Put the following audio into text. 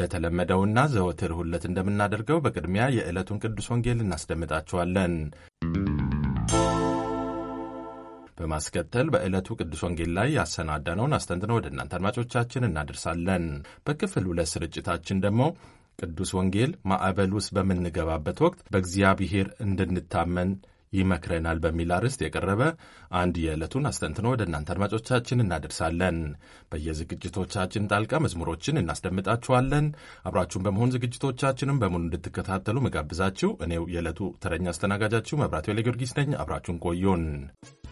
እንደተለመደውና ዘወትር ሁለት እንደምናደርገው በቅድሚያ የዕለቱን ቅዱስ ወንጌል እናስደምጣችኋለን። በማስከተል በዕለቱ ቅዱስ ወንጌል ላይ ያሰናዳነውን አስተንትነው ወደ እናንተ አድማጮቻችን እናደርሳለን። በክፍል ሁለት ስርጭታችን ደግሞ ቅዱስ ወንጌል ማዕበል ውስጥ በምንገባበት ወቅት በእግዚአብሔር እንድንታመን ይመክረናል በሚል አርዕስት የቀረበ አንድ የዕለቱን አስተንትኖ ወደ እናንተ አድማጮቻችን እናደርሳለን። በየዝግጅቶቻችን ጣልቃ መዝሙሮችን እናስደምጣችኋለን። አብራችሁን በመሆን ዝግጅቶቻችንም በሙሉ እንድትከታተሉ መጋብዛችሁ እኔው የዕለቱ ተረኛ አስተናጋጃችሁ መብራት ጊዮርጊስ ነኝ። አብራችሁን ቆዩን።